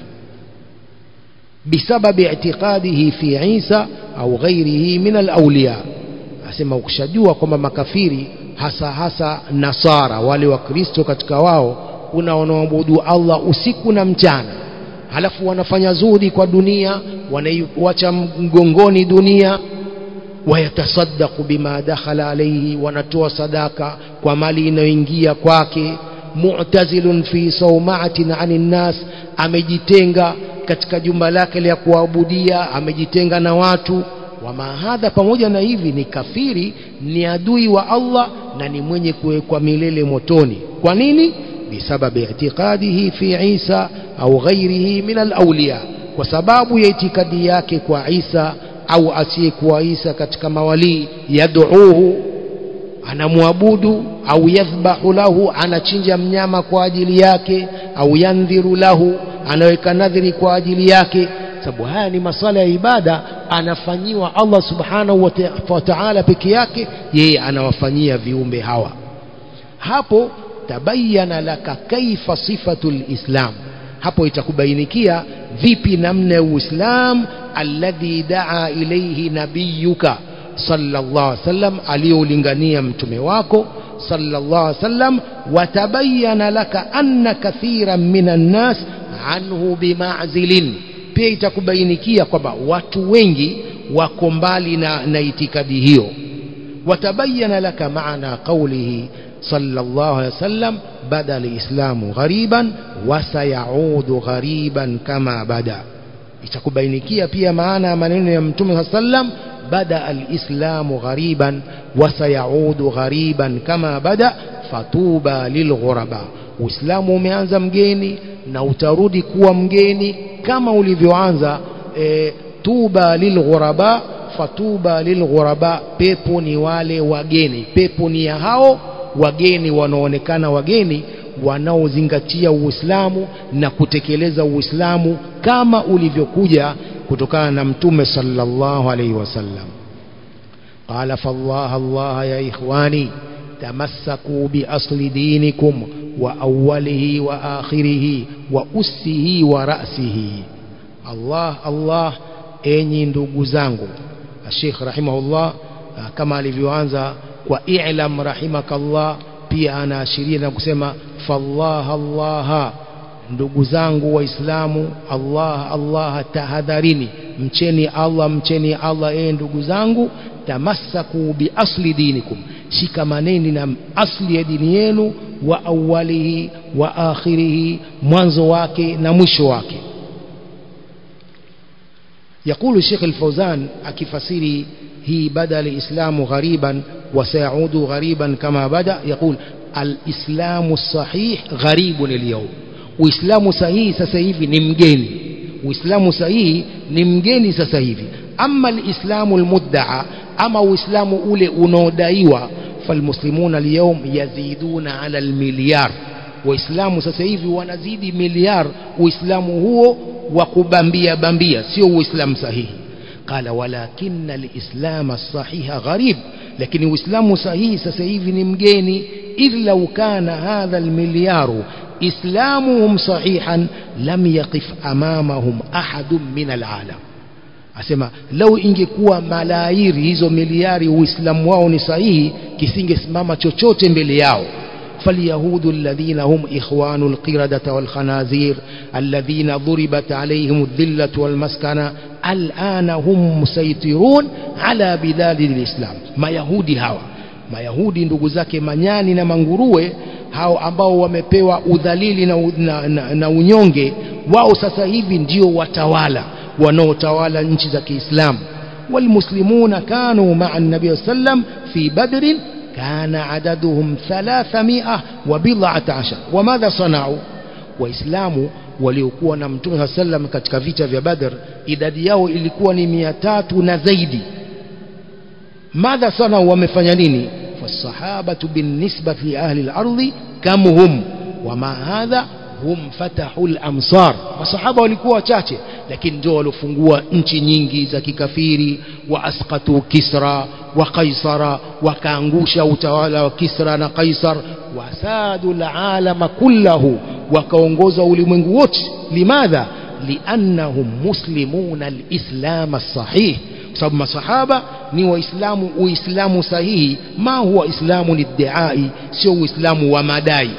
بسبب اعتقاده في عيسى أو غيره من الأولياء asema ukishajua kwamba makafiri hasa hasa nasara wale wa kristo katika wao kuna wanaoabudu allah usiku na mchana halafu wanafanya zuri kwa dunia wanaiwacha mgongoni dunia wayatasaddaqu bima dakhala alayhi wanatoa sadaka kwa mali inayoingia kwake mu'tazilun fi sawma'atin 'anil nas amejitenga katika jumba lake la kuabudia amejitenga na watu wama hadha pamoja na hivi ni kafiri ni adui wa Allah na ni mwenye kuwekwa milele motoni kwa nini bisababi i'tiqadihi fi Isa au ghairihi min al-awliya kwa sababu ya itikadi yake kwa Isa au asiyekuwa Isa katika mawalii yad'uuhu anamwabudu au yadhbahu lahu anachinja mnyama kwa ajili yake au yandhiru lahu anaweka nadhiri kwa ajili yake sababu haya ni masala ya ibada anafanyiwa Allah subhanahu wa ta'ala peke yake yeye anawafanyia viumbe hawa hapo tabayana laka kaifa sifatul islam hapo itakubainikia vipi namna ya uislam alladhi daa ilayhi nabiyuka sallallahu alaihi wasallam aliyolingania mtume wako sallallahu alaihi wasallam watabayana laka anna kathiran minan nas anhu bima'zilin pia itakubainikia kwamba watu wengi wako mbali na, na itikadi hiyo watabayana laka maana qawlihi sallallahu alaihi wasallam bada alislamu ghariban wasayaudu ghariban kama bada itakubainikia pia maana ya maneno ya mtume sallam bada alislamu ghariban wasayaudu ghariban kama bada fatuba lilghuraba uislamu umeanza mgeni na utarudi kuwa mgeni kama ulivyoanza e, tuba lilghuraba fatuba lilghuraba pepo ni wale wageni pepo ni ya hao wageni wanaonekana wageni wanaozingatia uislamu na kutekeleza uislamu kama ulivyokuja kutokana na mtume sallallahu alaihi wasallam qala fallah allah ya ikhwani tamassaku bi asli dinikum wa awwalihi wa akhirihi wa ussihi wa ra'sihi allah allah enyi ndugu zangu Sheikh rahimahullah kama alivyoanza kwa i'lam rahimakallah pia anaashiria na kusema fallah allah ndugu zangu waislamu allah allah tahadharini mcheni allah mcheni allah ee ndugu zangu tamassaku bi asli dinikum shikamaneni na asli ya dini yenu wa awalihi wa akhirihi mwanzo wake na mwisho wake يقول الشيخ الفوزان أكفسيري هي بدأ الإسلام غريبا وسيعود غريبا كما بدأ يقول الإسلام الصحيح غريب اليوم وإسلام صحيح سسيفي نمجيني وإسلام صحيح نمجيني سسيفي أما الإسلام المدعى أما وإسلام أولي أنودايوا فالمسلمون اليوم يزيدون على المليار waislamu sasa hivi wanazidi miliar uislamu huo wa kubambia bambia sio uislamu sahihi qala walakinna alislama sahiha gharib lakini uislamu sahihi sasa hivi ni mgeni idh law kana hadha almilyaru islamuhum sahihan lam yaqif amamahum ahadun min alalam asema lau ingekuwa malairi hizo miliari uislamu wao ni sahihi kisingesimama chochote mbele yao فاليهود الذين هم إخوان القردة والخنازير الذين ضربت عليهم الذلة والمسكنة الآن هم مسيطرون على بلاد الإسلام ما يهودي هوا ما يهودي ndugu zake manyani na manguruwe hao ambao wamepewa udhalili na, na, na, na unyonge wao sasa hivi ndio watawala wanaotawala nchi za Kiislamu والمسلمون كانوا مع النبي صلى الله عليه وسلم في بدر كان عددهم ثلاثمائة وبضعة عشر وماذا صنعوا waislamu waliokuwa na mtume saa sallam katika vita vya badr idadi yao ilikuwa ni mia tatu na zaidi madha sana wamefanya nini fasahabatu binisbati liahli lardi kam hum wama hadha hum fatahu lamsar masahaba walikuwa wachache lakini ndio waliofungua nchi nyingi za kikafiri wa asqatu kisra wa qaisara wakaangusha utawala wa kisra na qaisar wasadu lalama kullahu wakaongoza ulimwengu wote limadha liannahum muslimuna alislam sahih kwa sababu masahaba ni waislamu uislamu sahihi ma huwa islamu liddiai sio uislamu wa madai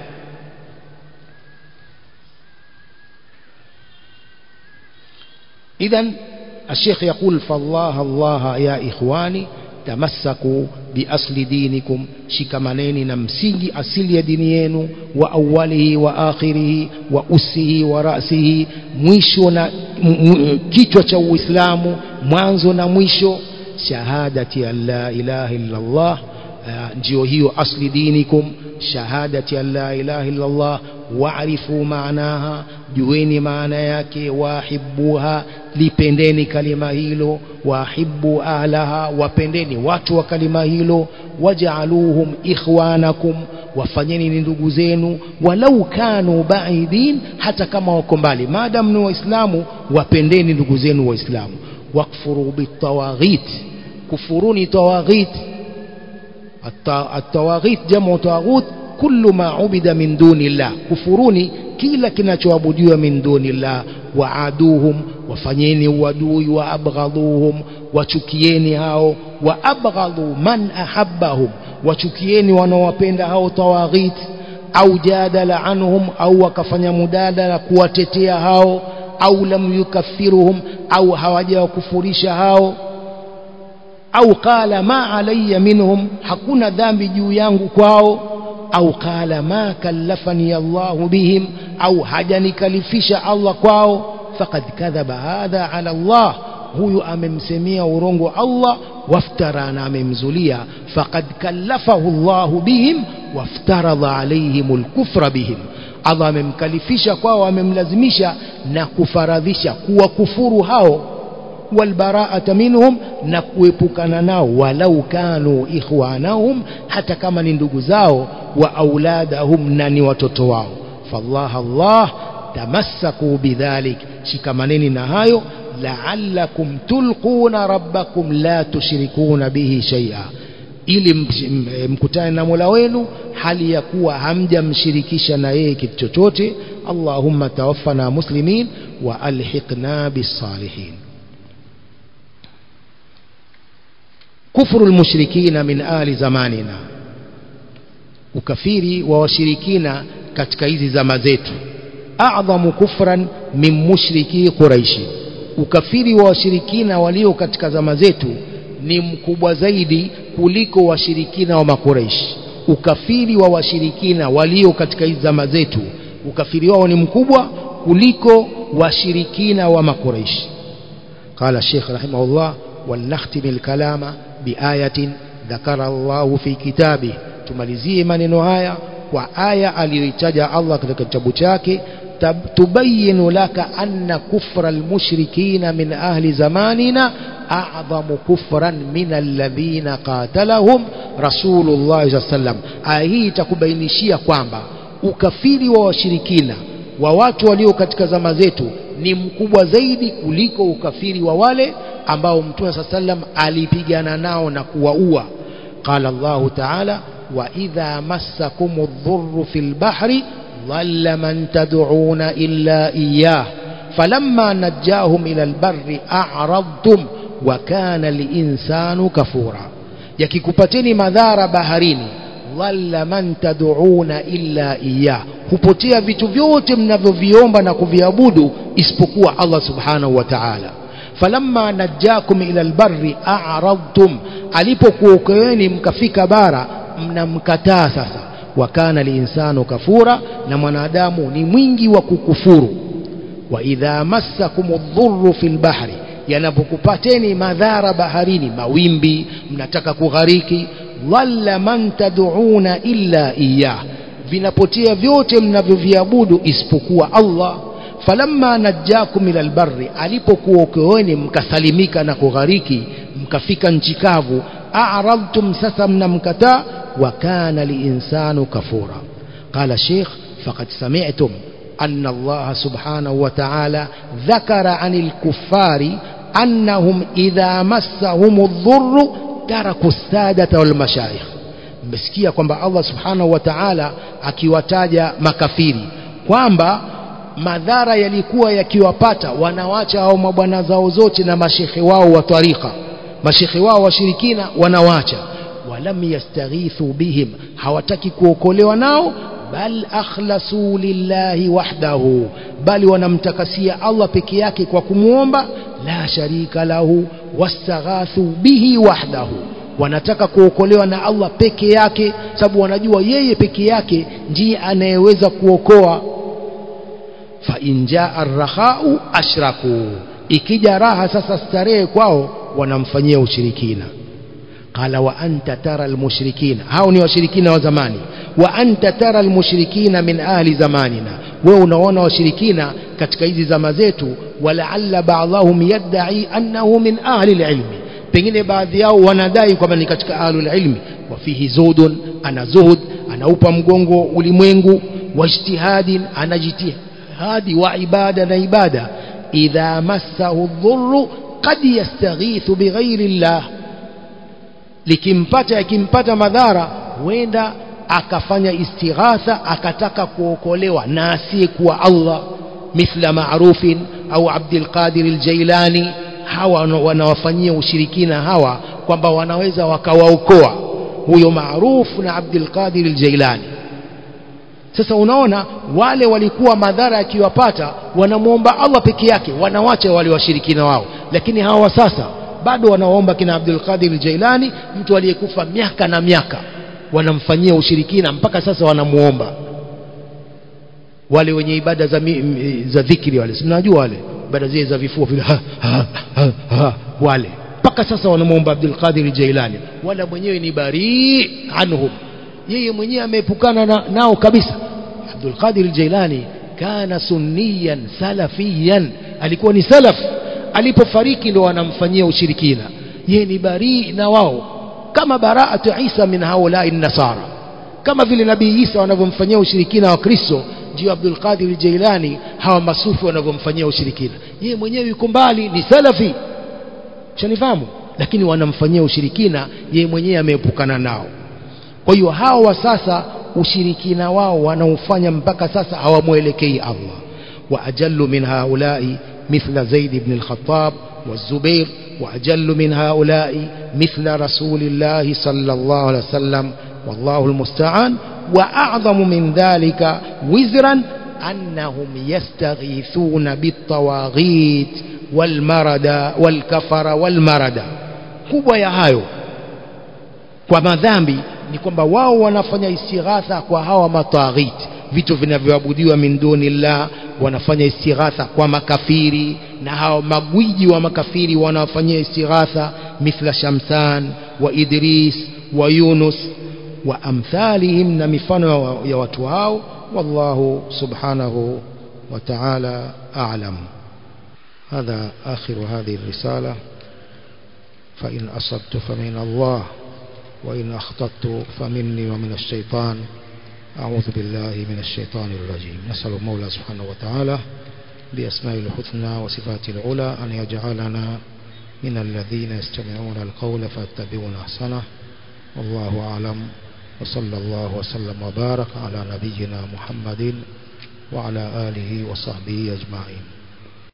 إذا الشيخ يقول فالله الله يا إخواني تمسكوا بأصل دينكم شكمانين نمسيجي أصل دينيين وأوله وآخره وأسه ورأسه mwisho na kichwa cha uislamu mwanzo na mwisho shahadati an la ilaha illa allah ndio hiyo asli dinikum shahadati an la ilaha illa allah waarifu maanaha jueni maana yake wahibuha lipendeni kalima hilo wahibu ahlaha wapendeni watu wa kalima hilo wajaaluhum ikhwanakum wafanyeni ni ndugu zenu walau kanu baidin hata kama wako mbali maadamu ni waislamu wapendeni ndugu zenu waislamu wakfuru bitawaghit kufuruni tawaghit الطواغيت جمع طاغوت كل ما عبد من دون الله كفروني kila kinachoabudiwa min dunillah waaduhum wafanyeni uadui waabghadhuhum wachukieni hao waabghadhu man ahabbahum wachukieni wanaowapenda hao tawaghit au jadala anhum au wakafanya mudadala kuwatetea hao au lam yukaffiruhum au hawajawakufurisha hao au qala ma alayya minhum hakuna dhambi juu yangu kwao au qala ma kallafani Allah bihim au hajanikalifisha Allah kwao faqad kadhaba hadha ala Allah huyu amemsemea urongo Allah waftara na amemzulia faqad kallafahu Allah bihim waftaradha alayhim alkufra bihim Allah amemkalifisha kwao amemlazimisha na kufaradhisha kuwakufuru hao walbaraata minhum na kuepukana nao walau kanu ikhwanahum hata kama ni ndugu zao wa auladahum na ni watoto wao fallah Allah tamassaku bidhalik shikamaneni na hayo la'allakum tulquna rabbakum la tushrikuna bihi shay'a ili mkutane na Mola wenu hali ya kuwa hamjamshirikisha na yeye kitu chochote Allahumma tawaffana muslimin wa alhiqna bis salihin kufru almushrikina min ali zamanina ukafiri wa washirikina katika hizi zama zetu a'dhamu kufran min mushriki quraishi ukafiri wa washirikina walio katika zama zetu ni mkubwa zaidi kuliko washirikina wa makuraishi ukafiri wa washirikina walio katika hizi zama zetu ukafiri wao ni mkubwa kuliko washirikina wa makuraishi قال الشيخ رحمه الله ولنختم الكلام بآية ذكر الله في كتابه tumalizie maneno haya kwa aya aliyoitaja Allah katika kitabu chake tubayinu laka anna kufra almushrikina min ahli zamanina a'dhamu kufran min alladhina qatalahum rasulullah sallallahu sallam aya hii itakubainishia kwamba ukafiri wa washirikina wa watu walio katika zama zetu ni mkubwa zaidi kuliko ukafiri wa wale ambao mtume sallam alipigana nao na kuwaua qala Allah ta'ala وإذا مسكم الضر في البحر ضل من تدعون إلا إياه فلما نجاهم إلى البر أعرضتم وكان الإنسان كفورا yakikupateni madhara baharini dhalla man tad'una illa iya hupotea vitu vyote mnavyoviomba na kuviabudu isipokuwa Allah subhanahu wa ta'ala falamma najjakum ila albarri a'radtum alipokuokoeni mkafika bara mnamkataa sasa wakana linsanu kafura na mwanadamu ni mwingi wa kukufuru wa idha massakum dhurru fil bahri yanapokupateni madhara baharini mawimbi mnataka kughariki dhalla man tad'una illa iyah vinapotea vyote mnavyoviabudu isipokuwa Allah falamma najjakum ila albarri alipokuokoeni mkasalimika na kughariki mkafika nchi kavu a'radtum sasa mnamkataa وكان الإنسان كفورا قال الشيخ فقد سمعتم أن الله سبحانه وتعالى ذكر عن الكفار أنهم إذا مسهم الضر تركوا السادة والمشايخ mmesikia kwamba Allah subhanahu wa ta'ala akiwataja makafiri kwamba madhara yalikuwa yakiwapata wanawacha hao mabwana zao zote na mashekhe wao wa tarika mashekhe wao washirikina wanawacha walam yastaghithu bihim hawataki kuokolewa nao bal akhlasu lillahi wahdahu bali wanamtakasia Allah peke yake kwa kumuomba la sharika lahu wastaghathu bihi wahdahu wanataka kuokolewa na Allah peke yake sababu wanajua yeye peke yake ndiye anayeweza kuokoa fa injaa arrahau ashraku ikija raha sasa starehe kwao wanamfanyia ushirikina قال وأنت ترى المشركين هاوني وشركين وزماني وأنت ترى المشركين من أهل زماننا wewe unaona washirikina katika hizi zama zetu walaalla ba'dhahum yadda'i annahu min ahli ilmi pengine baadhi yao wanadai kwamba ni katika ahli ilmi wa fihi zuhdun ana zuhud anaupa mgongo ulimwengu wa ijtihadin anajitihadi wa ibada na ibada idha massahu dhurru qad yastaghithu bighairi llah likimpata yakimpata madhara huenda akafanya istighatha akataka kuokolewa na asiyekuwa Allah mithla marufin au Abdul Qadir al-Jailani hawa wanawafanyia ushirikina hawa kwamba wanaweza wakawaokoa huyo maarufu na Abdul Qadir al-Jailani sasa unaona wale walikuwa madhara yakiwapata wanamwomba Allah peke yake wanawacha wale washirikina wao lakini hawa sasa bado wanaomba kina Abdul Qadir al-Jailani mtu aliyekufa miaka na miaka wanamfanyia ushirikina mpaka sasa wanamuomba wale wenye ibada za, mi, za dhikri wale mnajua wale ibada zile za vifua vile ha, ha, ha, ha, wale mpaka sasa wanamuomba Abdul Qadir Jailani wala mwenyewe ni bari anhum yeye mwenyewe ameepukana na, nao kabisa Abdul Qadir Jailani kana sunniyan salafiyan alikuwa ni salaf alipofariki ndo wanamfanyia ushirikina yeye ni bari na wao kama baraatu Isa min haulai nasara kama vile nabii Isa wanavyomfanyia ushirikina wa Kristo ndio Abdul Qadir Jailani hawa masufi wanavyomfanyia ushirikina yeye mwenyewe yuko mbali ni salafi shanifahamu lakini wanamfanyia ushirikina yeye mwenyewe ameepukana nao kwa hiyo hao wa sasa ushirikina wao wanaofanya mpaka sasa hawamwelekei Allah wa ajallu min haulai mithla Zaid ibn al-Khattab والزبير وأجل من هؤلاء مثل رسول الله صلى الله عليه وسلم والله المستعان وأعظم من ذلك وزرا أنهم يستغيثون بالطواغيت والمرد والكفر والمرد kubwa ya hayo kwa madhambi ni kwamba wao wanafanya istighatha kwa hawa mataghit vitu vinavyoabudiwa min dunillah wanafanya istighatha kwa makafiri na hao magwiji wa makafiri wanafanyia istighatha mithla Shamsan wa Idris wa Yunus wa amthalihim na mifano ya watu hao wallahu subhanahu wa ta'ala a'lam هذا آخر هذه الرسالة فإن أصبت فمن الله وإن أخطأت فمني ومن الشيطان أعوذ بالله من الشيطان الرجيم نسأل المولى سبحانه وتعالى بأسماء الحسنى وصفات العلى أن يجعلنا من الذين يستمعون القول فاتبعون أحسنه والله أعلم وصلى الله وسلم وبارك على نبينا محمد وعلى آله وصحبه أجمعين